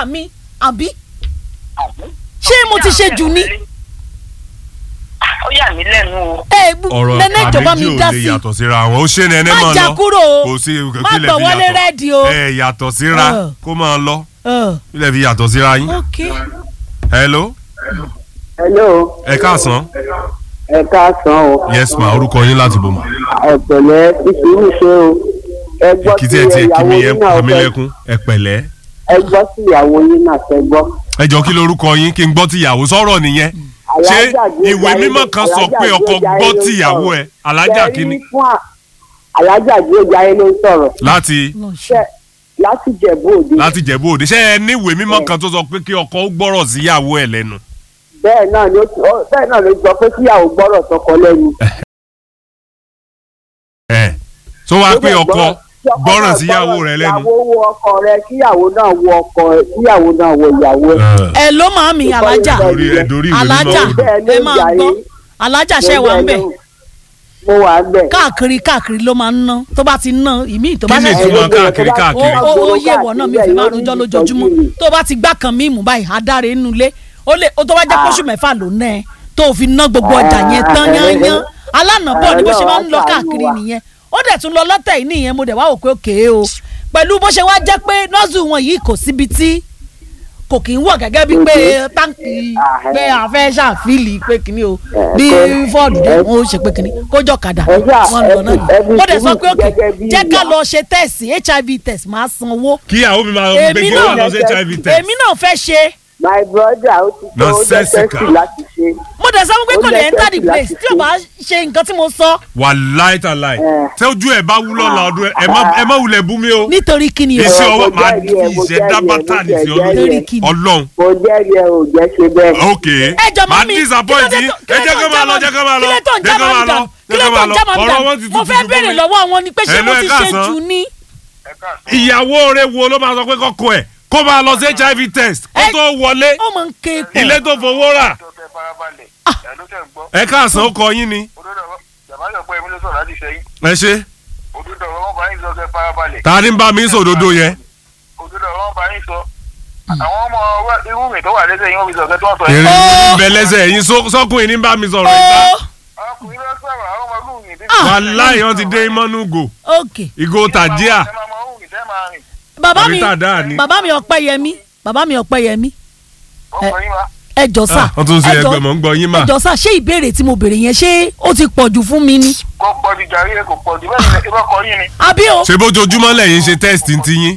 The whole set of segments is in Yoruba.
ìyá mi àbí ṣé mo ti ṣe jù ní. ó yà mí lẹ́nu o. ẹ ọ̀rọ̀ nẹ́nẹ́ ìjọba àbíjì mi ò dá lè sí yàtọ̀ síra wọn ó ṣe nẹ́nẹ́ má mọ́ jà lọ kúrò o kò sí má kílẹ̀ gbọ̀ fi wọlé yàtọ̀ rẹ́ẹ̀dì o. ẹ yàtọ̀ síra Ẹ. kó máa lọ Ẹ, kílẹ̀ fi yàtọ̀ síra yín. ok hello hello ẹ káàsán ẹ káàsán o yes ma orúkọ yín láti bò mà ọ̀pẹ̀lẹ̀ ìṣirò ṣe o ẹ gbọ́ kí sí tí ẹ tiẹ̀ kí ìyàwó mi ẹ yín pa náà mí fẹ́ lẹ́kún ẹ pẹ̀lẹ́ ẹ gbọ́ sí ìyàwó yín náà fẹ́ gbọ́. ẹ jọ kí lorúkọ yín kí n gbọ́ tìyàwó sọ̀rọ̀ nìyẹn ṣé Alájà Gbéjà ìwé Ayé- mímọ́ kan sọ Alájà pé ọkọ Gbéjà Ayé gbọ́ ló ń tìyàwó sọ̀rọ̀. ẹ alájà Ṣé kínní rí fún à- alájà gbéjà ayé ló ń sọ̀rọ̀ láti lọ ṣe. Ṣé- láti jẹ̀bú òde láti jẹ̀bú òde ṣé ẹ ní ìwé mímọ́ kan tó sọ pé kí ọkọ ó gbọ́rọ̀ síyàwó ẹ lẹ́nu. bẹ́ẹ̀ náà ló ó- bẹ́ẹ̀ náà ló sọ pé kíyàwó gbọ́rọ̀ sọkọ lẹ́nu. ẹ tó wá Ó pé dẹ̀ ọkọ gbọ́rọ̀- kí ọkọ gbọ́rọ̀ náà síyàwó rẹ lẹ́nu. ìyàwó wo ọkọ rẹ kíyàwó náà wo ọkọ rẹ kíyàwó náà wo ìyàwó ẹ. ẹ ló máa mi alájà Dorí ẹ dorí ìwé alájà mímọ́ Bẹ́ẹ̀ ló ẹ ń máa jà gbọ́ yín. alájà ṣe wà ń bẹ̀ mo wà ń bẹ̀. káàkiri káàkiri ló máa ń ná tó bá ti ná ìmí tó bá Kí ni ṣẹ̀ṣẹ̀ ìtumọ̀ káàkiri ó káàkiri? ó ó yé ìwọ náà mi fi máa rojọ́ lójoojúmọ́ tó bá ti gbá kan mímú báyìí adáre nínú ilé ó lè ó tó bá jẹ́ kóṣù mẹ́fà ló ná ẹ tó fi ná gbogbo ọjà yẹn tán yányán alánàbọ̀ ni bó ṣe máa ń lọ káàkiri nìyẹn ó dẹ̀ tún lọ lọ́tẹ̀ yìí nìyẹn mo dẹ̀ wá wò pé òkè o pẹ̀lú bó ṣe wá jẹ́ pé nọ́ọ̀sù wọn yìí kò síbi tí kò kì í wọ̀ gẹ́gẹ́ bíi pé táǹkì pé àfẹ́ ṣàfíìlì pé kìíní o bí fọ́ọ̀dù dé wọn ó ṣe pé kìíní kójọ kàdà Ẹ ṣáà, wọn lọ náà ẹ fi- yìí mo dẹ̀ sọ ẹ fi pé òkè gẹ́gẹ́ bí jẹ́ ká ìyá. lọ ṣe tẹ̀sì hiv test máa sanwó kíyàwó mi máa gbé èmi kí wọ́n náà lọ sí hiv test. èmi náà fẹ́ ṣe my brother ó ti tó ó Nonsensical. lẹ́sẹ̀sì láti ṣe. mo dẹ̀ sọ pé kò Ó lè enter the lẹ́sẹ̀sì place láti tí o bá ṣe nǹkan tí mo sọ wà láìta láì Eh. tẹ ojú ẹ bá wúlọ la ọdún ẹ ẹ má ẹ má wulẹ̀ bú mi o nítorí kí ni o iṣẹ́ mo ọwọ́ máa jẹ́rìí di ẹ, mo ìṣẹ́ jẹ́rìí ẹ, dábàtà mo ní sí jẹ́rìí ẹ. Lórí ọlọ́run kí ni? ọlọ́run mo jẹ́rìí ẹ ò jẹ́ ṣe bẹ́ẹ̀. ok ẹ jọ máa mọ́ mi disappoint kí yín ló dé ẹ tó- jẹ́ kó máa lọ jẹ́ kó máa lọ kí ló tó ń jẹ́ já kó máa máa ń lọ dàn kí jẹ́ ló kó tó máa ń lọ já máa ń ọ̀rọ̀ wọn dàn ti mo tutù fẹ́ fún béèrè mi. lọ́wọ́ wọn ni pé ṣé Hello, mo ẹ ti ṣe káàsán. jù ní. ìyàwó rẹ wo ló máa sọ pé kọ́kọ́ ẹ̀ kó máa lọ sí hiv test kó Ẹ- tó wọlé ó máa ń ké pọ̀ ilé tó fowó rà Dọ́kẹ́ farabalẹ̀. Ẹ̀ ló tẹ̀ ń gbọ́. ẹ káàsán ó kọ yín ni Òdodo ọ̀rọ̀ bàbá yọ̀ pé èmi ló sọ̀rọ̀ láti sẹ́yìn. ẹ ṣe Òdodo ọ̀rọ̀ wọn bá yín sọ kẹ́ farabalẹ̀. ta ni ń bá mi sòdodo yẹn Òdodo ọ̀rọ̀ wọn bá yín sọ. Àwọn ọmọ wa- irú mi tó wà lẹ́sẹ̀ yín wọ́n fi sọ kẹ́ tó wọ́n sọ yín. èrè Ó. ń bẹ lẹ́sẹ̀ yín só- sọ́kùnrin ní bá mi sọ̀rọ̀ ìta ó Ọkùnrin ló sọ̀rọ̀ àwọn ọmọ ìlú mi. wàláì wọn ti dé mọ́nú gò ok ìgò tàjíà Ẹ máa mọ ohun ìtẹ́ máa rìn. bàbá mi Àbí tàdá ni. bàbá mi Ọpẹ́yẹmí bàbá mi Ọpẹ́yẹmí Ọkùnrin wa. ẹ jọ sà wọ́n tún ṣe ẹ jọ- ẹgbẹ́ mọ̀ ń gbọ́ yín mà ẹ jọ sà ṣé ìbéèrè tí mo béèrè yẹn ṣé ó ti pọ̀ jù fún mi ni Kò pọ̀ ju jàrí ẹ̀ kò pọ̀ jù bẹ́ẹ̀ ni ìbọn kọ yín ni. àbí o ṣe bójoojúmọ́ lẹ́yìn ṣe test ti yín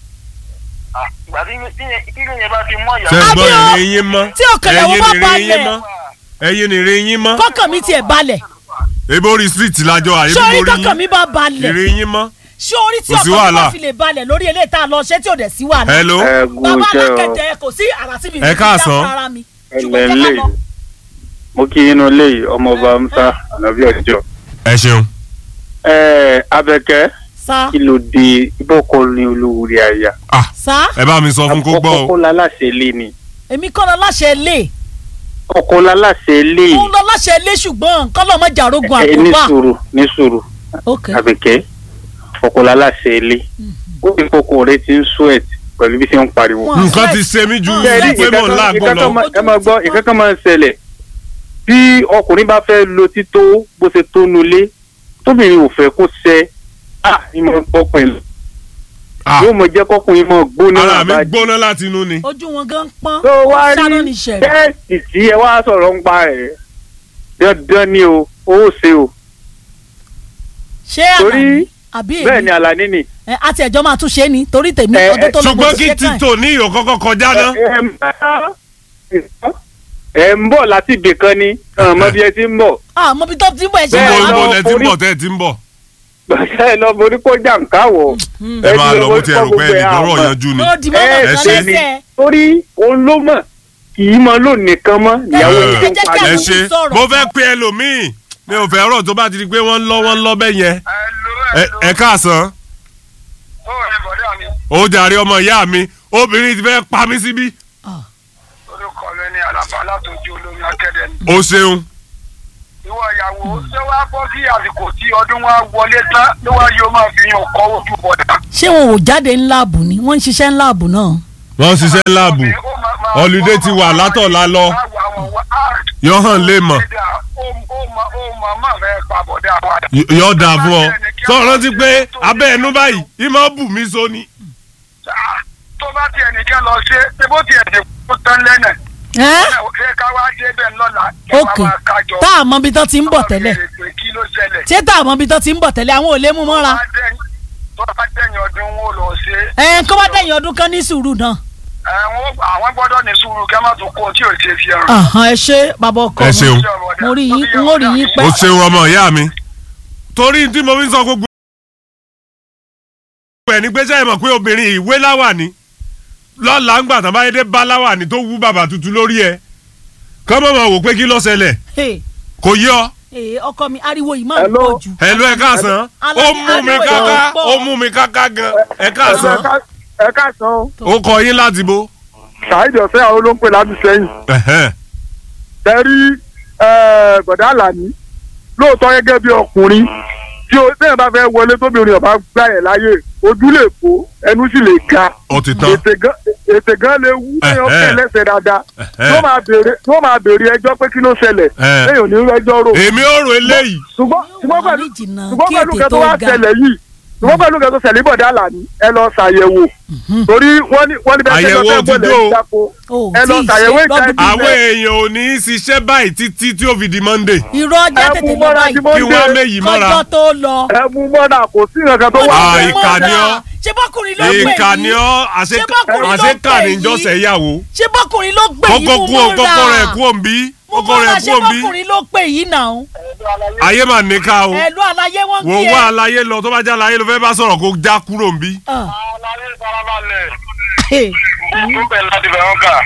Ah, Ìgbà tí tí- tí yẹn bá ti mọ̀ ṣe ìyàwó. ń gbọ́ Àbí o. ìrìn yín mọ́ Tí ọ̀kẹ́lẹ̀ wo bá ẹ̀yin balẹ̀. ìrìn yín mọ́ ẹ̀yin ìrìn yín mọ́ kọ́kàn mi tiẹ̀ balẹ̀ ebi orí street lájọ àyè ṣé orí bí kọ́kàn mi orí bá balẹ̀ ìrìn yín mọ́ ṣé orí tí Kò sí ọkàn mi bá wàhálà. fi lè balẹ̀ lórí eléyìí tá a lọ ṣé tí ò dẹ̀ sí wàhálà hello ẹ kú bàbá iṣẹ́ o alákẹ̀jẹ̀ kò sí àrà síbi Ẹ káàsán. ara mi ẹlẹ́ ṣùgbọ́n jẹ́ ká ńlẹ̀ lọ. mo kí inú ilé yìí ọmọọba musa ànábì ọjọ́ ẹ ṣeun ẹ abẹ́kẹ́ sá kí ló dé ibọ̀kọ ni olówórí àyà ah sá ẹ bá mi sọ fún kó gbọ́ ọkọ o láláṣẹ ilé ni èmi kọ́ lọ láṣẹ lé ọkọ láláṣẹ ilé òun lọ láṣẹ lé ṣùgbọ́n kọ́ lọ́ mọ́ jàrógun ẹ ní àkóbá sùúrù ní sùúrù ok abẹ́kẹ́ ọkọ láláṣẹ ilé ó ti kókó rẹ ti ń sweat pẹ̀lú bí ṣe ń pariwo. Wọ́n nǹkan sweat. ti ṣe mí ju Wọ́n Bẹ́ẹ̀ni, pé mò ń ìkankan- láàgùn ìkankan lọ máa- ẹ máa gbọ́ ìkankan máa ń ṣẹlẹ̀ bí ọkùnrin bá fẹ́ lo tító bó ṣe tó nulẹ̀ tóbìnrin ò fẹ́ kó ṣẹ à ìmọ̀ ọkùnrin Ah, yóò mọ jẹ́ kọkùnrin mọ̀ gbóná ara mi àbájá. gbóná láti inú ni ojú wọn gan pọ́n tó wá ṣáná ní rí ṣẹ̀rẹ̀ tẹ́ẹ̀sì tí ẹ wá sọ̀rọ̀ ń pa ẹ̀ dandan ni o ó ṣe o ṣé torí àlàní àbí èmi bẹ́ẹ̀ ni àlàní ni. ẹ àti ẹjọ́ máa tún ṣe é ni torí tèmi Ẹ, ọdún tó lọ mo ṣùgbọ́n ti kí ṣe kàn títò ní ìyó kọ́kọ́ kọjá náà ẹ ń bá- ẹ ń bọ̀ láti ibì kan ni ọmọ bí ẹ ti ń bọ̀ ah mo bí tó ti ń bọ̀ ẹ ṣe níbo Bẹ́ẹ̀ wá níbo lọ, lẹ ti ń orí- bọ̀ tẹ́ ẹ ti ń bọ̀ gbàgbé ẹ lọ borí kó jàǹká wọ̀ ẹ máa lọ bó ti ẹrù pé ẹnì kan rọ̀ àmọ́. yanjú ni ó di mọ́mọ́ ẹ kan ṣe ni lẹ́sẹ̀ torí òun ló mọ̀ kì í mọ lónìí nìkan mọ́ ìyàwó Ẹ, yìí ẹ ń jẹ́ kí parí. ẹ àwọn ṣe mi sọ̀rọ̀. mo fẹ́ pe ẹlòmíì mi ò fẹ́ ọ̀rọ̀ tó bá ti di pé wọ́n ń lọ wọ́n ń lọ bẹ́ẹ̀ yẹn Hello, Ẹ- hello. ẹ káàsán Ó rẹ̀ bọ̀dá mi. ó jàre ọmọ ìyá mi obìnrin ti fẹ́ pa mí síbí Orúkọ mi ni Àlàbá látòjú olórí akẹ́dẹ̀ ni. o ṣeun Ìwọ ìyàwó ṣé wàá bọ́ sí àsìkò tí ọdún wa wọlé tán ló wá yóò máa fi yàn kọ́ ojú bọ̀dá. ṣé wọn ò jáde ńlá àbù ni wọ́n ń ṣiṣẹ́ ńlá àbù náà wọ́n ṣiṣẹ́ láàbù holiday ti wà látọ̀la lọ yọ hàn lè mọ̀ yọ dà fún ọ sọ rántí pé abẹ́ ẹnu báyìí ìmọ̀ bù mí so ni. tó bá tiẹ̀ nìkan lọ ṣe ṣé bó tiẹ̀ dé kó tán lẹ́nà ẹ́ ṣé ká wá dé bẹ́ẹ̀ lọ́la kí wọ́n ok máa kájọ. tá a mọ ibi tán ti ń bọ̀ tẹ́lẹ̀ Káwọn béèrè pé kí ló ṣẹlẹ̀. ṣé tá a mọ ibi tán ti ń bọ̀ tẹ́lẹ̀ àwọn ò lè mú mọ́ra tó bá dẹ̀yìn ọdún wọn ò lọ ṣe ẹ̀ kó bá dẹ̀yìn ọdún kan ní sùúrù náà àwọn àwọn gbọ́dọ̀ ní sùúrù kẹ́ má tún kó tí ò ṣe fi ẹran. Àhán, ẹ ṣe bàbá ọkọ Ẹ mi ṣeun. mo rí yín n ó rí yín o pẹ́ ṣeun ọmọ ìyá mi torí tí mo fi ń sọ gbogbo ẹ̀ ní pé sẹ́yìn mọ̀ pé obìnrin ìwé láwàní lọ́la ń gbà tán báyé dé bá láwàní tó wú bàbà tuntun lórí ẹ̀ kọ́ mọ̀ mọ̀ wò pé kí ló ṣẹlẹ̀ Hey, kò yọ hey, ọkọ mi ariwo yìí máa ń Hello. pọ̀ jù ẹ̀lú ẹ̀ káàsán ó mú mi káká ó mú mi káká gan ẹ̀ káàsán ẹ káàsán ó kọ yín láti bo. ṣáìdì ọ̀sẹ̀ àwọn olóńpẹ̀ láti sẹ́yìn Ẹ̀hẹ́n. tẹ́rí bọ̀dá àlàní lóòótọ́ gẹ́gẹ́ bí ọkùnrin tí o tẹ́yìn bá fẹ́ wọlé tóbi orin ọba gbà yẹn láyè ojú lè fò ẹnu sì lè ga ó ti tán ètè gan ètè gan lè wú lẹ́yìn ọ̀pẹ̀ Ẹ̀hẹ́. lẹ́sẹ̀ dáadáa Ẹ̀hẹ́. tó máa béèrè tó máa béèrè ẹjọ́ pé kí ló ṣẹlẹ̀ Ẹ̀. lẹ́yìn òní rẹ́jọ́ rò èmi ò rò eléyìí ṣùgbọ́n ṣùgbọ́n pẹ̀lú Ní jìnnà ṣùgbọ́n kí pẹ̀lú ètè kẹ́ tó tó wá ga. ṣẹlẹ̀ yìí ṣùgbọ́n pẹ̀lú kẹ́ tó ṣẹlẹ̀ bọ̀dá àlàní ẹ lọ ṣàyẹ̀wò torí wọ́n ní wọ́n ní bẹ́ẹ̀ Àyẹ̀wò tẹ́lẹ̀ ti fẹ́ dó. bọ̀lẹ̀ ìjáko o ẹ lọ tí ì ṣàyẹ̀wò ṣe ìjà lọ́dún ìbí àwọn èèyàn ò ní í ṣiṣẹ́ báyìí títí tí ó fi di monday irọ́ ọjọ́ ẹ tètè mú lọ mọ́ra báyìí tí mo kí ń wọ́n á dé méyìí mọ́ra kọjọ́ tó lọ. ẹ mú mọ́ra kò sí nǹkan tó wà. Ah, Ó ìkà ni ọ́. ṣé bọ́kùnrin ló gbè ìka ni yìí ọ́ Ṣé bọ́kùnrin ló àṣekà pè ní yìí? ìjọsẹ̀ ìyàwó ṣé bọ́kùnrin ló gbè yìí kókó mú kú ò mọ́ra kókó rẹ̀ kú òǹbí mú kókó mọ́ra rẹ̀ kú ṣé òǹbí bọ́kùnrin ló gbè yìí náà ayé mà níka o ẹ̀lú àlàyé wọn wò kí wá ẹ. aláyé lọ tó bá já aláyé ló fẹ́ bá sọ̀rọ̀ kó já kúrò òǹbí. Ah, aláyé farabalẹ̀ hey, fún bẹ́ẹ̀ láti bẹ̀ wọ́n kà.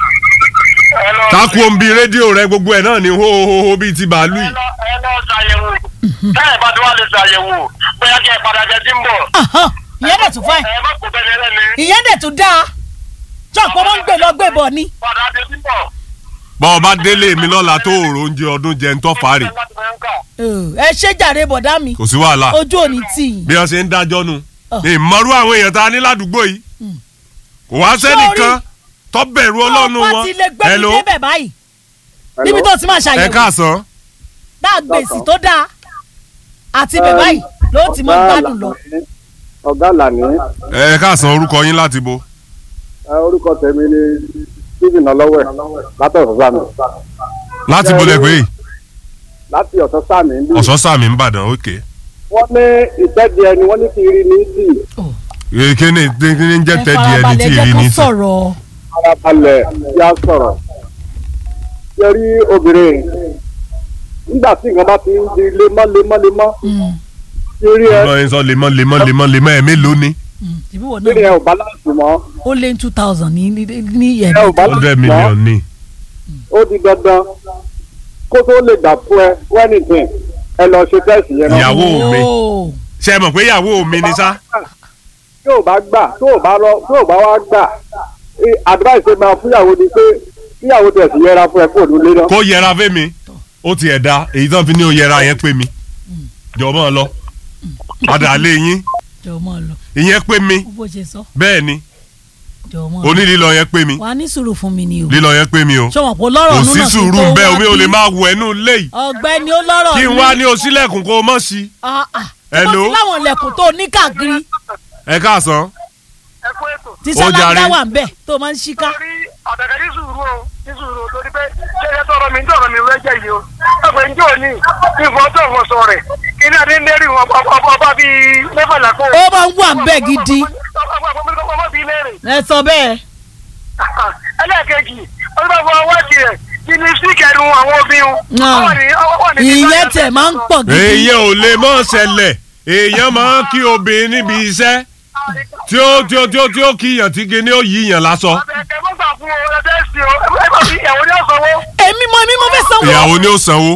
ẹ lọ kákú òǹbí rédíò rẹ gbogbo ẹ̀ náà ní hóhóhó bíi ti bàálù ẹ yìí. lọ ẹ lọ ṣàyẹ̀wò táyà bá ti wá lè ṣàyẹ̀wò bóyá kí ẹ padà jẹ tí ń bọ̀. ahán, ìyẹn dẹ̀ tún fẹ́ ẹ má kó bẹ́ẹ̀ lẹ́ni ìyẹn dẹ̀ tún dáa jọ̀pọ̀ wọn ń gbé lọ gbé bọ̀ ni. padà jẹ tí ń bọ̀. bọ́ ọ bá délé mi lọ́la tó òòrò oúnjẹ ọdún jẹ ń tọ́ fàárì láti bẹ̀ wọ́n kà. ẹ ṣe jàre bọ̀dá mi kò sí wàhálà ojú òní tì í. bí wọ́n ṣe ń dájọ́ nu Ọ̀. ìmọ̀rú àwọn èèyàn tá a ní ládùúgbò yìí kò wá sẹ́nìkan tó bẹ̀rù ọlọ́run wọ́n wọn ti lè gbé mi Hello? débẹ̀ báyìí níbi tó ti máa ẹ ṣàyẹ̀wò káàsán dáa gbèsè tó dáa àti bẹ̀ báyìí ló ti mọ gbádùn lọ. ọ̀gá àlàní ẹ káàsán orúkọ yín láti bo. orúkọ tèmi ni stephen ọlọ́wẹ̀ látọ̀sọ̀ sàmì láti bolẹ̀ pé láti ọ̀sọ̀ sàmì ń bí ọ̀sán sàmì ń bàdàn òkè. wọ́n ní ìtẹ́bi ẹni wọ́n ní kí rí ní sí kí ni kí ni ń jẹ́ ẹ tẹ́dí ẹni farabalẹ̀ tí jẹ́ ìrì kó ní sí. sọ̀rọ̀. farabalẹ̀ yá sọ̀rọ̀ yẹrí obìnrin nígbà tí nǹkan bá ti ń di lemọ́ lemọ́ lemọ́ Mm, tí rí ẹ lọ́yìn sọ lemọ́ lemọ́ lemọ́ lemọ́ ẹ̀ mélòó ni. mm, ìbí wọ̀ tí rí náà ẹ ò balance mọ́ ó lé ní two thousand ní ní ní ẹ ò ẹ̀mí. balance hundred mọ́ million ni. ó di dandan kó tó lè gbà fún ẹ wẹ́nìtìn ẹ lọ ṣe tẹ́sì yẹn náà. Ìyàwó mi. Oh, ṣe é mọ̀ pé ìyàwó mi ni sá. tí ò bá gbà tó ò bá rọ tó ò bá wá gbà ẹ, advice ẹ máa fúnyàwó ni pé kíyàwó tẹ̀ sí yẹra fún ẹ kó òdúlé náà. kó yẹra fẹ́ mi ó ti ẹ̀ da èyí tán fi ní o yẹra yẹn pé mi jọ mọ́ ọ lọ padà lé yín jọ̀ọ́ mọ́ ọ lọ ìyẹn pé mi bó ṣe sọ bẹ́ẹ̀ ni jọ̀ọ́ mọ́ ọ lọ. onílílọ yẹn pé mi wà á ní sùúrù fún mi ni o. lílọ yẹn pé mi o sọ̀wọ́n kò lọ́rọ̀ kò ọ̀nù sí náà sùúrù tó bẹ́ẹ̀ wá omi ò lè bí. máa wọ ẹnu léyìí ọ̀gbẹ́ni ó lọ́rọ̀ kí n wá ní o sílẹ̀kùn kó o mọ̀ sí. Ah, ah. Hello? Ṣé bó ti láwọn ilẹ̀kùn tó ní káàkiri ẹ káàsán ẹ kú ètò. tí Ó jàre. sálángá wà ń bẹ̀ tó máa ń ṣíká. torí àtàkà ní sùúrù o ní sùúrù o torí pé ṣẹlẹ tọrọ mi ń tọrọ mi rẹjẹ yìí o ọgbẹ ń jò ní ìfọ tó wọn sọ rẹ iná ní lérí wọn ọba bíi mẹ́fà lápò. ó máa ń wà ń bẹ̀ gidi ọba bíi lẹ́rìn. ẹ sọ bẹ́ẹ̀. ẹlẹ́ẹ̀kejì ọdún bá wọ́n tiẹ̀ kí ni síkẹ̀rù àwọn obìnrin. ìyẹn tẹ̀ máa ń pọ̀ gidi. èèyàn ò lè mọ̀ ṣẹlẹ̀ èèyàn máa ń kí obìnrin níbi iṣẹ́ tí ó tí ó tí ó tí ó kíyàn tí kíní ó yíyàn lásọ ẹ mọ́ gbà fún o ẹ fẹ́ sí o ẹ bá fi ìyàwó ní ọ̀sánwó. èmi mọ èmi mo fẹ́ sanwó. ìyàwó ni ó sanwó.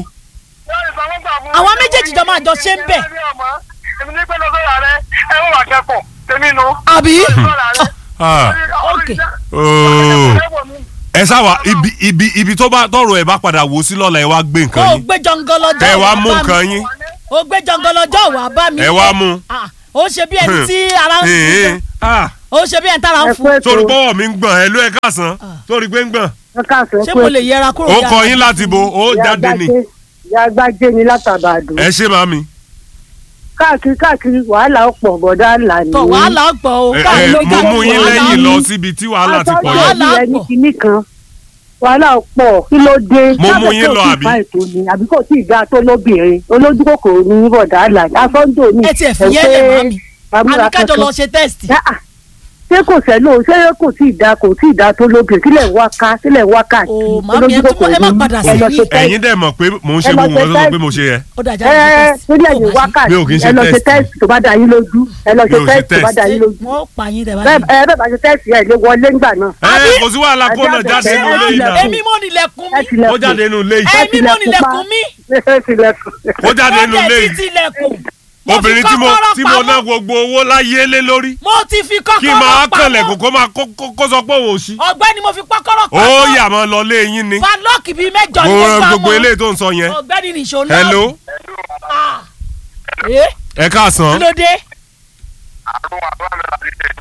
Àwọn méjèèjì jọ máa jọ ṣe ń bẹ̀. èmi ní pẹ́ lọ́sọ̀rọ̀ rẹ ẹ wọ́n wà kẹ́kọ̀ọ́ tèmi nu. àbí. Ah, Ok. ooo. ẹ sáwà ibi ibi ibi tó bá tọrọ ẹ bá padà wò sí lọ́la ẹ wá gbé ó nǹkan yín gbé jọngọlọjọ ẹ wá wá mú bá mi. nǹkan yín ó gbé jọngọlọjọ wá bá mi. ẹ wá mú. Ah, ó ṣe bí ẹni tí ara ń sùn Ee, ah, ó ṣe bí ẹ̀ ń tára ń ẹ fún pé torí pọ́wọ́ mi ń gbọ̀n ẹ ló ẹ káàsán torí pé ń gbọ̀n ẹ káàsán ṣé pé mo lè yẹra kúrò ó ní kọ àná? yín láti bo ó ìyá jáde ni Gbájé- ìyá gbájé ni látàbàdàn ẹ ṣe màmí káàkiri káàkiri wàhálà ọ̀pọ̀ bọ̀dá là ní. tọ wàhálà ọ̀pọ̀ o ẹ káàkiri ẹ ló mo jáde mú yín wàhálà lẹ́yìn ni. lọ síbi tí wàhálà ti pọ̀ Àtọ́jú yìí Wàhálà ẹbí ẹni pọ̀. kìíní kan wàhálà ọ̀pọ̀ kí ló dé. Mo mú Sábẹ̀ yín tó lọ, ti àbí? fa ètò ni àbí kò tí ì dáa tó lóbìnrin olójú kòkòrò ní bọ̀dá là ní asọ́ńdò ní. ẹ tiẹ̀ fi yẹn lẹ̀ mọ́ mi amúra àbí kájọ kankan. lọ ṣe tẹ́sítì. Ah, ah. ṣé kò sẹ́lò ṣé kò tí ì dáa kò tí ì dáa tó lóbìnrin kílẹ̀ wá ká kílẹ̀ wá ká. Ó, màámi, ẹ tún- ẹ má padà ẹ lọ sẹ́yìn. ṣe tẹ́sì. ẹ̀yin dẹ̀ mọ̀ pé mò ń ṣe Ẹ lọ gbogbo ṣe nǹkan tó sọ pé test. mo ṣe yẹ ó dàjà ẹ lọ ṣe ẹ tẹ́sítì. lórí Ó ẹ̀yìn máa ṣe. wákàtí Mi ò kì í ṣe ẹ lọ ṣe test. tẹ́sì tó bá dá yín lójú ẹ lọ Mi ṣe ò ṣe tẹ́sì tó bá test. dá yín lójú. wọ́n pa yín tẹ̀ bá bẹ́ẹ̀ dé. ẹ bẹ́ẹ̀ bá ṣe tẹ́sì ẹ̀ lè wọlé ńgbà náà. ẹ kò sí wàhálà kó náà Àbí- jáde Ṣé nínú ilé yìí náà èmi mo nílẹ̀kùn ẹ mi tilẹ̀kùn. ó jáde nínú ilé yìí èmi mo nílẹ̀kùn mi ẹ tilẹ̀kùn. ó jáde nínú ó ilé dẹ̀ yìí ti tilẹ̀kùn. Mo fi obìnrin tí mo kọ́kọ́rọ́ tí mo ná pamọ́. gbogbo owó láyé lé lórí mo ti fi kí n máa kọ́kọ́rọ́ kànlẹ̀kùn pamọ́ kó máa kó- kó- kó sọ pé òun ò sí ọ̀gbẹ́ni mo fi kọ́kọ́rọ́ ó pamọ́ yà máa lọ lé yín ni padlock bíi mẹ́jọ ni mo mo rán gbà gbogbo mọ́ eléyìí tó ń sọ yẹn ọ̀gbẹ́ni nìṣó náà. hello Ah. ẹ ẹ káàsán kí ló dé àrùn àbúrò mi láti ṣe.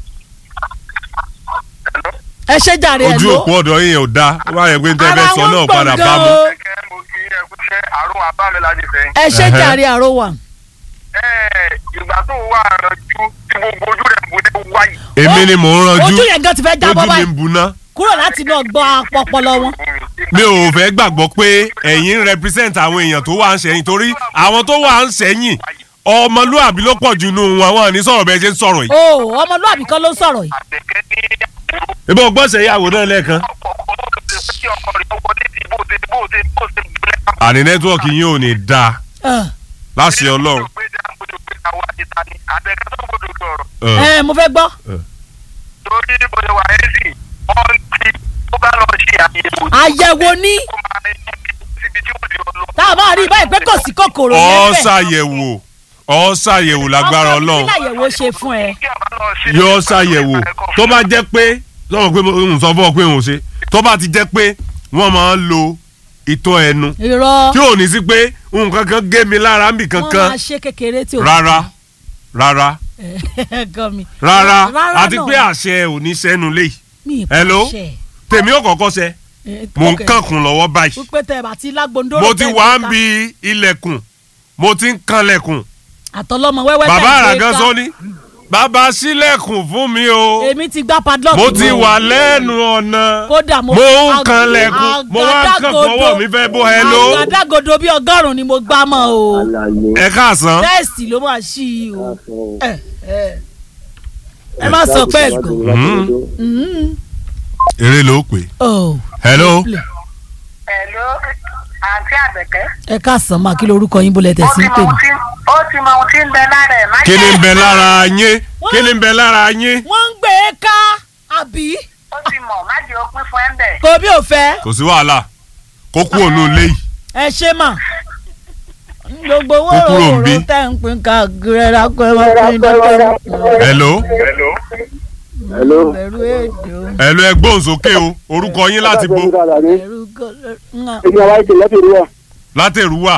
ẹ ṣe jàre ẹ ojú ló òpó ọ̀dọ̀ yín ò dáa wọ́n á yẹ pé tẹ́ ara fẹ́ sọ wọn náà padà gbọ̀ngàn bá mu o kẹ́kẹ́ mo kí ẹ kú ṣe àrùn àbúrò mi láti ṣe. ẹ ṣe Ẹhẹ́. jàre àrò wà. ẹ ìgbà tó wà rànjú tí gbogbo ojú rẹ̀ bù ní wáyé. èmi ni mò ń ranjú ojú yẹn gan ti fẹ́ jábọ́ ojú mi báyìí ń buná kúrò láti inú ọgbọ́n apọpọlọ wọn. mi ò fẹ́ gbàgbọ́ pé ẹ̀yin ń represent àwọn èèyàn tó wà ń sẹ́yìn torí àwọn tó wà ń sẹ́yìn ọmọlúàbí ló pọ̀ jù nù wọn wọn ní sọ̀rọ̀ bẹ́ẹ̀ ṣe ń sọ̀rọ̀ yìí. o ọmọlúwàbí kan ló ń sọ̀rọ̀ yìí. àtẹ̀kẹ́ ní ìbọn ọgbọ́nsẹ̀ ìyàwó náà lẹ́ẹ̀kan. ọkọ̀ ọkọ̀ tó ti ṣe kí ọkọ̀ rẹ̀ wọlé sí bó ṣe bó ṣe bó ṣe gbé àní nẹ́tíwọ̀kì yín ò ní dáa Ẹ, láṣẹ ọlọ́run. àtẹ̀kẹ́ tó gbọdọ̀ sọ̀rọ̀ ẹ mo fẹ́ gbọ́. torí bó ṣe wà ẹ́ sì wọ́n ti ó bá lọ ṣe àyẹ̀wò àyẹ̀wò ní kó máa ní síbi tí ó di ọlọ́. tá a máa rí báyìí pé kò sí kòkòrò ọ yẹn bẹ́ẹ̀. ṣàyẹ̀wò ọ ṣàyẹ̀wò lágbára ọkọ mi ọlọ́run kí làyẹ̀wò ṣe fún ẹ. kí àbá lọ ṣe yóò ṣàyẹ̀wò tó bá jẹ́ pé sọ̀rọ̀ pé n sọ fún ọ pé n ò ṣe tó bá ti jẹ́ pé wọ́n máa ń lo ìtọ́ ẹnu irọ́ tí ò ní sí pé nǹkan kan gé mi lára níbì wọ́n máa kankan ṣe kékeré tí ò rárá rárá gan mi. rárá àti náà. pé àṣẹ ò ní sẹ́nu lé mi ì Hello? pàṣẹ. tèmi ò kọ́kọ́ ṣe Eh, mò ń ok. kànkùn lọ́wọ́ báyìí wípé tẹ bá ti lágbóńdó. mo ti wá ń bi ilẹ̀kùn mo ti ń kanlẹ̀kùn àtọlọmọ wẹ́wẹ́ bàbá tẹ̀ ń gbé àràgán ká. sọ ni bàbá sílẹ̀kùn fún mi o èmi ti gbá padlock. mo ti mọ́. wà lẹ́nu ọ̀nà kódà mo mo ń ag- kanlẹ̀kùn mo wá ń kàn àgádágodo- fọwọ́ mi fẹ́ bó ẹ ló àgádágodo bíi ọgọ́rùn-ún ni mo gbá mọ́ o ẹ káàsán tẹ́ẹ̀sì ló máa ṣí i o ẹ ẹ ẹ má sọ pé ẹ̀gbọ́n. Mhm. Mhm. eré ló pè Oh, hello Hello, àǹtí àbẹ̀kẹ́. ẹ káàsán máa kí lorúkọ yín bólẹ̀ ó tẹ̀sí ti ń mọ pè mí. ohun tí ó ti mọ ohun tí ń bẹ lára ẹ̀ má kí ni ń jẹ́ bẹ lára yín kí ni ń bẹ lára yín wọ́n ń gbé e ká àbí ó ti mọ̀ má jẹ́ òpin fún ẹ̀ ń bẹ̀. kò bí ò fẹ́ kò sí wàhálà kó kú òun ilé yìí ẹ ṣe mà gbogbo owó Ó kúrò ń bí. òwòrán tẹ̀ ń pín káàkiri ẹ̀ rákọ́ ẹ̀ wọ́n pín dọ́kẹ́ hello Hello. hello. ẹ̀rú èdò hello ẹ gbóhùn sókè o orúkọ yín láti bo ẹ̀rú gọ́lọ́ èmi àwa ìkè lẹ́tì rí wa. látẹ̀rúwà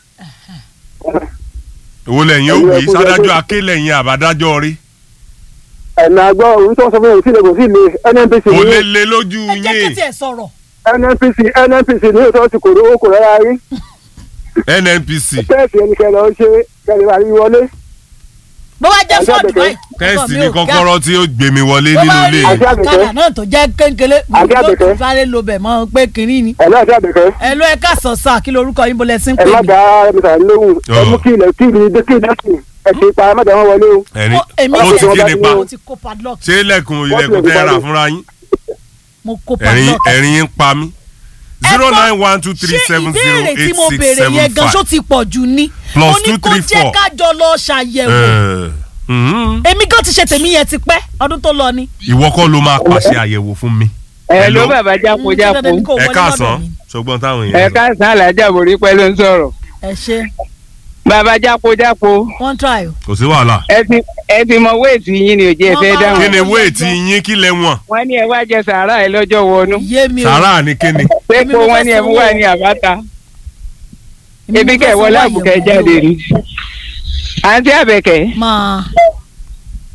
èwo lẹ́yìn ó wí sádájọ́ aké lẹ́yìn àbádájọ́ rí ẹ̀nà àgbọ̀ òun tó ń sọ fún mi sí ilé kò sí ilé nnpc kò ní lè le lójú ẹ jẹ́ kí yín tiẹ̀ sọ̀rọ̀ nnpc nnpc ní òótọ́ ti kòrò ó kò rárá rí nnpc tẹ́ẹ̀sì ẹnikẹ́ni lọ ṣe kẹ́lẹ́ bá rí wọlé. bó bá jẹ́ Àti fọ́ọ̀dù àbẹ̀kẹ́. báyìí tẹ́sì ọkọ mi ní ò ga. kọ́kọ́rọ́ tí ó gbé mi wọlé bó nínú bá ilé rí yìí Àti àbẹ̀kẹ́. kádà náà tó jẹ́ kéńkélé Àti yóò àbẹ̀kẹ́. tún sáré lo bẹ̀ mọ́ pé kínní ni. ẹ̀ náà ti àbẹ̀kẹ́. ẹ ló ẹ ká sọ sáà kí lorúkọ yín bọ́lẹ̀ sí ń ẹ pè má mí. dá mr lóhùn ẹ mú kí ilẹ̀ kí ilẹ̀ kí ilẹ̀ kí ẹ ti pa ẹ má dá wọn wọlé o. ẹ̀rí Ó- èmi ó ti ti ẹ̀ kí ti nípa mo ti kó padlock ṣé ilẹ̀kùn ilẹ̀kùn tẹ́ ẹ rà fúnra yín mo kó ẹ̀rín padlock. ẹ̀rín yín pa mí zero nine one two three seven ṣé zero ìbéèrè tí eight mo six béèrè seven yẹn gan ṣó five ti pọ̀ jù ni. Plus mo ní two, kó three, jẹ́ four. kájọ lọ ṣàyẹ̀wò. èmi gan ti ṣe tèmi yẹn ti pẹ́ ọdún tó lọ ni. ìwọ kọ́ ló máa pàṣẹ àyẹ̀wò fún mi ẹ ló Hello? bàbá Mm, ṣé jápojápo dandan ni kò ẹ wọlé káàsán lọ́dọ̀ mi? ṣùgbọ́n táwọn ẹ èèyàn sọ. káàsán alájà borí pẹ́ ló ń sọ̀rọ̀ ẹ ṣe bàbá jápojápo one try o. kò sí wàhálà ẹ ti ẹ ti mọ wéètì yín ni ò jẹ́ ẹ fẹ́ Wọ́n bá dáhùn kí ni wéètì yín kí lẹ wọ̀n wọ́n ní ẹ wá jẹ sàárà ẹ lọ́jọ́ wọnú yé mi o. sàrà ni kí ni pé Èmi kó mo wọ́n fẹ́ ní ẹ mú sanwó. wá ní àbáta Èmi ebi mo kẹ fẹ́ wọlé sanwó àbùkẹ́ àyẹ̀wò jáde o. rí àǹtí àbẹ̀kẹ́ máa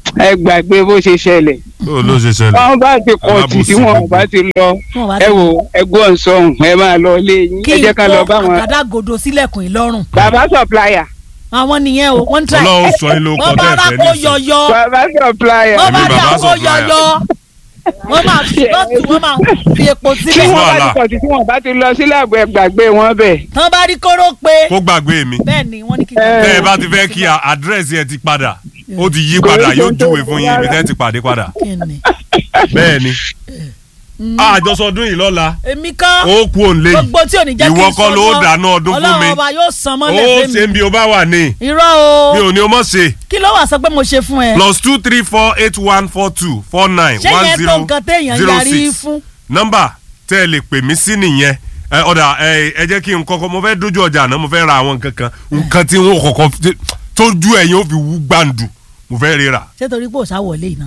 ẹ gbàgbé bó ṣe ṣẹlẹ̀ ó ló ṣe ṣẹlẹ̀ wọn bá ti kọ̀ tì tí wọn bá ti lọ Wọn bá ẹ ti- wò ẹ gbọ́ nsọ̀hún ẹ máa lọ ilé yín kí ẹ jẹ́ n ká lọ bá kó wọn. àgádágodo sílẹ̀kùn ìlọ́rùn bàbá supplier àwọn nìyẹn o wọ́n ń tẹ̀ ọlọ́run sọ yín ló kọ́ wọ́n bá bẹ́ẹ̀ rà fẹ́ kó nísìnyí. yọyọ bàbá supplier wọ́n bá Èmi rà bàbá kó supplier. yọyọ wọ́n máa fi lọ́tù wọ́n máa fi epo tí sílẹ̀ wọn bá wàhálà. ti kọ̀ tì tí wọn bá ti lọ sílẹ̀ àbọ̀ ẹ gbàgbé wọn bẹ̀. tán bá rí kóró pé kó gbàgbé mi bẹ́ẹ̀ ni wọ́n ní kí n Ẹ. tẹ́ ẹ bá ti fẹ́ kí a- àdírẹ́sì ẹ ti padà ó ti yí padà yóò júwe fún yín ibi tẹ́ ẹ ti pàdé padà kí ni. bẹ́ẹ̀ ni àjọsọdún yìí lọ́la èmi kan ó kú òun lé gbogbo tí ò ní jẹ́ kí n ìwọ sọ kọ́ ló mọ́. dáná ọdún fún mi ọlọ́run ọba yóò san ó mọ́lẹ̀ ṣe fún ń mi bí o bá wà ní irọ́ o mi ò ní o mọ̀ ṣe kí ló wà sọ pé mo ṣe fún ẹ plus two three four eight one four two four nine ṣé one yẹn tó zero nǹkan téèyàn zero yarí six fún nọ́mbà tẹ́ ẹ lè pè mí sí nìyẹn ẹ ọ̀dà ẹ ẹ jẹ́ kí n kọ́kọ́ mo fẹ́ dójú ọjà náà mo fẹ́ ra àwọn nǹkan kan nǹkan tí wọ́n kọ́kọ́ fi- tójú ẹ̀yìn ó fi wú gbàǹdù mo fẹ́ ríra. ṣé torí pé òṣà wọlé iná.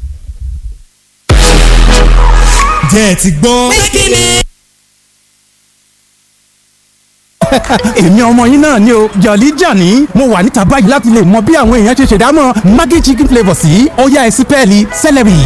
jẹ́ ẹ ti gbọ́. èmi ọmọ yín náà ni o jọ̀lí jàní mo wà níta báyìí láti lè mọ bí àwọn èèyàn ṣe ṣèdámọ̀ maggi chicken flavour sí ọ̀yá ẹ̀sìn pẹ́ẹ́lí celery.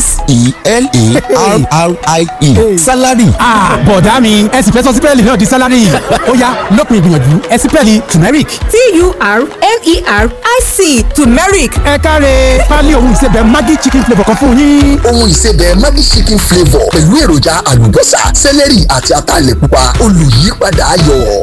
s-e-l-e-r-r-i-e salary Ah, bọ̀dá mi ẹ̀sìn fẹ́ sọ sí pẹ́ẹ́lí náà di salary ó yá lópin ìgbìyànjú ẹ̀sìn pẹ́ẹ́lí turmeric. t-u-r-m-e-r-i-c turmeric ẹ káre pálí òun ìsebẹ̀ maggi chicken flavour kan fún yín. ohun ìsebẹ̀ maggi chicken flavour pẹ̀lú èròjà àlùbọ́sà sẹ́lẹ̀rì àti ataalẹ̀ pupa olùyípadà ayọ̀.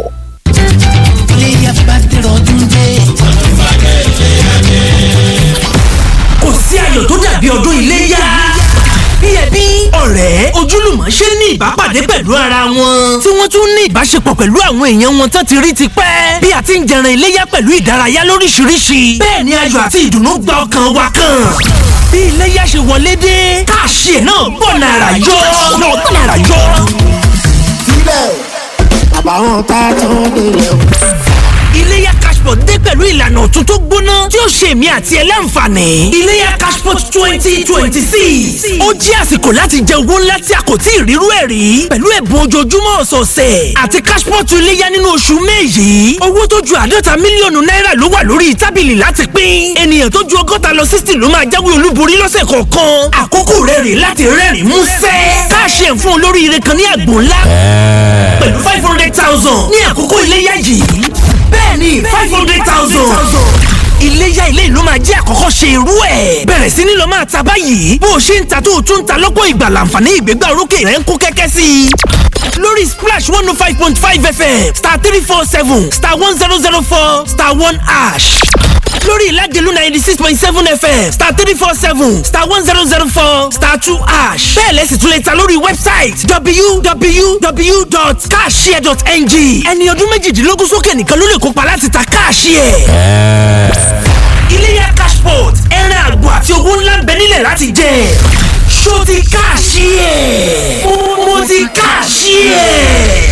kò sí ayọ̀ tó dàbí ọdún iléyá. bí ẹbí ọ̀rẹ́ ojúlùmọ̀ ṣe ní ìbápàdé pẹ̀lú ara wọn. tí wọ́n tún ní ìbáṣepọ̀ pẹ̀lú àwọn èèyàn wọn tán ti rí ti pẹ́. bí a ti ń jẹran iléyá pẹ̀lú ìdárayá lóríṣiríṣi. bẹ́ẹ̀ ni ayọ̀ àti ìdùnnú gba ọkàn wa kan. bí iléyá ṣe wọlé dé káàṣì ẹ̀ náà bọ̀ nàrà yọ. náà bọ̀ nàrà yọ. sílẹ̀ àbáwọn tá a tún délẹ̀ o. iléyá cashport dé pẹ̀lú ìlànà ọ̀tun tó gbóná tí ó ṣe èmi àti ẹ láǹfààní. iléyá cashport twenty twenty six ó jẹ́ àsìkò láti jẹ owó ńlá tí a kò tí ì rírú ẹ̀ rí pẹ̀lú ẹ̀bùn ojoojúmọ́ ọ̀sọ̀ọ̀sẹ̀ àti cashport iléyá nínú oṣù May yìí owó tó ju àádọ́ta mílíọ̀nù náírà ló wà lórí tábìlì láti pín ènìyàn tó ju ọgọ́ta lọ sixty ló máa jáwé olúborí lọ́sẹ̀ kọ̀ọ̀kan àkókò rẹ̀ rè láti rẹ́rìn músẹ́ káàṣì ẹ̀ fún olóríire kan ní àgbò ńlá pẹ̀lú five hundred thousand ní àkókò iléyá yìí bẹ́ẹ̀ni five hundred thousand. iléyá ilé ìlú máa jẹ́ àkọ́kọ́ ṣe irú ẹ̀. bẹ̀rẹ̀ sí ni lọ máa ta báyìí bó o ṣe ń ta tó o tún ń ta lọ́pọ̀ ìgbà láǹfààní ìgbégbá orókè rẹ̀ ń kó kẹ́kẹ́ sí i. lórí splash one oh five point five fm star three four seven star one zero zero four star one ash lórí ìlàjẹ̀lú ninety six point seven fm star three four seven star one zero zero four star two ash bẹ́ẹ̀ lẹ́sìn tún lè ta lórí wẹ́bsáìtì www.cashshare.ng ẹni ọdún méjìdínlógún sókè nìkan ló lè kópa láti ta káàṣìẹ̀. iléyá cashport ẹran àgbò àti owó ńlá ń bẹ nílẹ̀ láti jẹ ṣó ti káàṣìẹ̀ mo ti káàṣìẹ̀.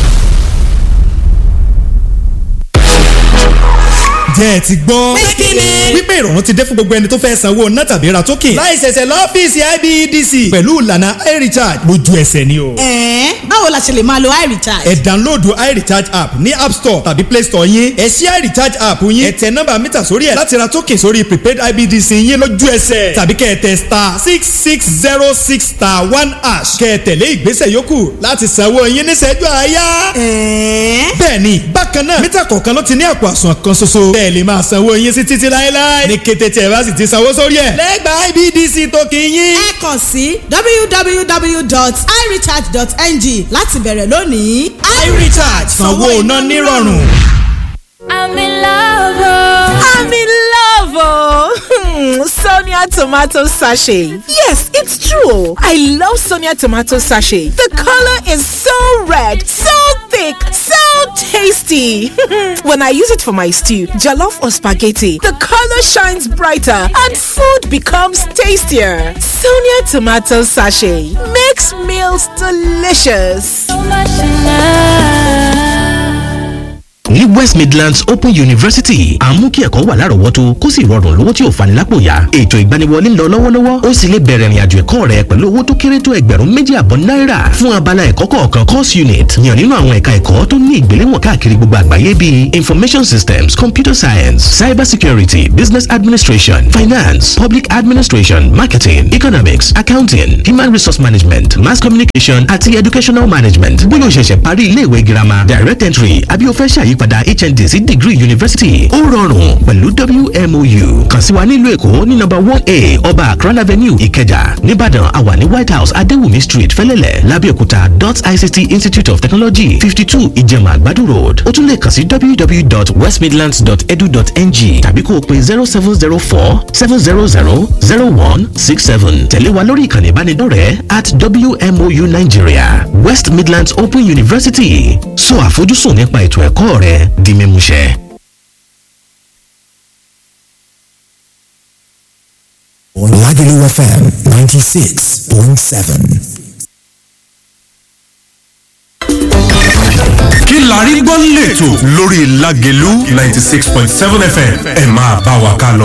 jẹ́ ẹ ti gbọ́. wípé ìrọ̀rùn ti dé fún gbogbo ẹni tó fẹ́ sanwó ná tàbí ra token. láì ṣẹ̀ṣẹ̀ lọ́fíìsì IBEDC pẹ̀lú ìlànà iRecharge lójú ẹsẹ̀ ni o. ẹ̀ẹ́n báwo la ṣe lè máa lo iRecharge. ẹ download iRecharge app ní app store tàbí play store yín. ẹ ṣí iRecharge app yín. ẹ tẹ nọ́mbà mítà sórí ẹ̀ láti ra token sórí prepaid IBEDC yín lójú ẹsẹ̀. tàbí kẹ́ ẹ tẹ star six six zero six star one hash. kẹ́ ẹ tẹ̀lé ìgbésẹ̀ yòókù láti sanwó yín níṣẹ́jú àáyá. ẹ̀ẹ́n bẹ́ẹ̀ni bákan náà mítà kọ̀ọ̀kan ló ti ní àpò àsùnwọ̀n kan ṣoṣo. bẹ́ẹ̀ lè máa sanwó yín sí títí láéláé. ní kété tí ẹ bá sì ti sanwó sórí ẹ̀. lẹ́gbàá IBDC tó kì í yín. ẹ kàn sí www.irecharge.ng láti bẹ̀rẹ̀ lónìí. iRecharge sanwó iná nírọ̀rùn. I'm in love. I'm in love, oh. Sonia tomato sachet. Yes, it's true. I love Sonia tomato sachet. The color is so red, so thick, so tasty. when I use it for my stew, jollof or spaghetti, the color shines brighter and food becomes tastier. Sonia tomato sachet makes meals delicious. So much in love. ní west midlands open university àmú kí ẹ̀kọ́ wà lárọ̀ọ́wọ́tó kó sì rọrùn lówó tí ò fani lápò yá ètò ìgbaniwọlé ń lọ lọ́wọ́lọ́wọ́ ó sì lè bẹ̀rẹ̀ ìrìnàjò ẹ̀kọ́ rẹ pẹ̀lú owó tó kéré tó ẹgbẹ̀rún méjì àbọ̀ náírà fún abala ẹ̀kọ́ kọ̀ọ̀kan course unit yàn nínú àwọn ẹ̀ka ẹ̀kọ́ tó ní ìgbéléwọ̀n káàkiri gbogbo àgbáyé bíi information systems computer science cyber security business administration finance public administration marketing economics accounting human resource management mass communication àti educational management bóyá o ṣẹ̀ṣẹ̀ parí iléèwé girama direct entry àbí o fẹ́ ṣàyípadà hnd sí degree university ó rọrùn pẹ̀lú wmou kàn sí wa nílùú èkó ní nọ́mbà one a ọba akran avenue ìkẹjà nìbàdàn àwa ní white house adéwùmí street fẹ́lẹ́lẹ̀ lábẹ́òkúta dot ict institute of technology fifty two ìjẹ̀mà àgbàdo road ó tún lè kàn sí www.westmidlands.edu.ng tàbí kó o pe zero seven zero four seven zero zero zero one six seven tẹ̀lé wa lórí ìkànnì ìbánidọ́rẹ̀ẹ́ at wmou nigeria west midlands open university sọ àfojúsùn nípa ètò ẹ̀kọ́ rẹ di mímúṣẹ. Lagelu FM 96.7. kí la rí gbọ́ lẹ́tọ̀ lórí Lágelú ninety six point seven FM ẹ máa bá wa ká lọ.